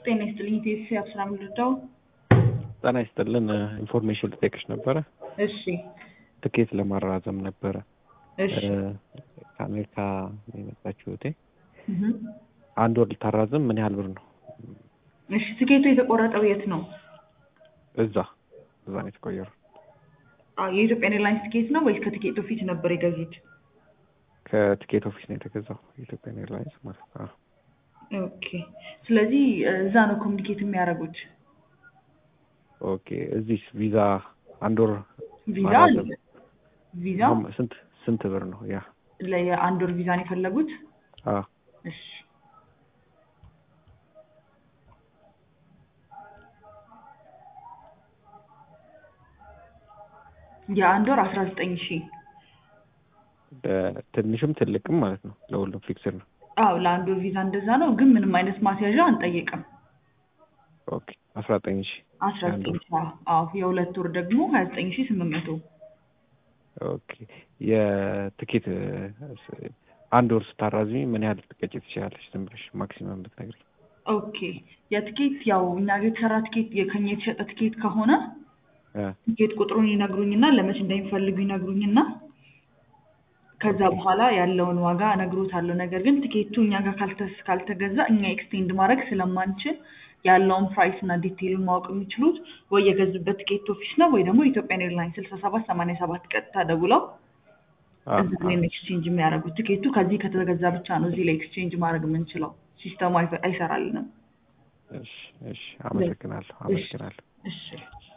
ጤና ይስጥልኝ ቴሲ አብስራ ምልዳው ጤና ይስጥልን ኢንፎርሜሽን ልጠይቅሽ ነበረ። እሺ ትኬት ለማራዘም ነበረ። እሺ ከአሜሪካ ነው የመጣችው እህቴ። እህ። አንድ ወር ልታራዝም ምን ያህል ብር ነው? እሺ ትኬቱ የተቆረጠው የት ነው? እዛ እዛ ነው የተቆየረው። አዎ የኢትዮጵያን ኤርላይንስ ትኬት ነው ወይስ ከትኬት ኦፊስ ነበር የገዙት? ከትኬት ኦፊስ ነው የተገዛው የኢትዮጵያን ኤርላይንስ ማለት ነው። አዎ። ኦኬ ስለዚህ እዛ ነው ኮሚኒኬት የሚያደርጉት። ኦኬ እዚህ ቪዛ አንድ ወር ቪዛ ማራዘም አለ። ቪዛ አሁን ስንት ስንት ብር ነው ያ? ለየአንድ ወር ቪዛን የፈለጉት? አዎ እሺ የአንድ ወር አስራ ዘጠኝ ሺህ ትንሽም ትልቅም ማለት ነው። ለሁሉም ፊክስድ ነው። አዎ ለአንድ ወር ቪዛ እንደዛ ነው፣ ግን ምንም አይነት ማስያዣ አንጠይቅም። ኦኬ አስራ ዘጠኝ ሺህ አስራ ዘጠኝ ሺህ አዎ የሁለት ወር ደግሞ ሀያ ዘጠኝ ሺህ ስምንት መቶ ኦኬ የትኬት አንድ ወር ስታራዝሚ ምን ያህል ትቀጭ ትችላለች? ዝም ብለሽ ማክሲመም ብትነግሪኝ። ኦኬ የትኬት ያው እኛ ጋር የተሰራ ትኬት ከኛ የተሸጠ ትኬት ከሆነ እ ትኬት ቁጥሩን ይነግሩኝና ለመቼ እንደሚፈልጉ ይነግሩኝና ከዛ በኋላ ያለውን ዋጋ እነግሮታለሁ። ነገር ግን ትኬቱ እኛ ጋር ካልተስ- ካልተገዛ እኛ ኤክስቴንድ ማድረግ ስለማንችል ያለውን ፕራይስ እና ዲቴይሉን ማወቅ የሚችሉት ወይ የገዙበት ትኬት ኦፊስ ነው ወይ ደግሞ የኢትዮጵያን ኤርላይንስ ስልሳ ሰባት ሰማንያ ሰባት ቀጥታ ደውለው አዎ፣ እዚህ ላይ ነው ኤክስቼንጅ የሚያደርጉት። ትኬቱ ከዚህ ከተገዛ ብቻ ነው እዚህ ላይ ኤክስቼንጅ ማድረግ የምንችለው። ሲስተሙ አይፈ- አይሰራልንም። እሺ እሺ፣ አመሰግናለሁ አመሰግናለሁ። እሺ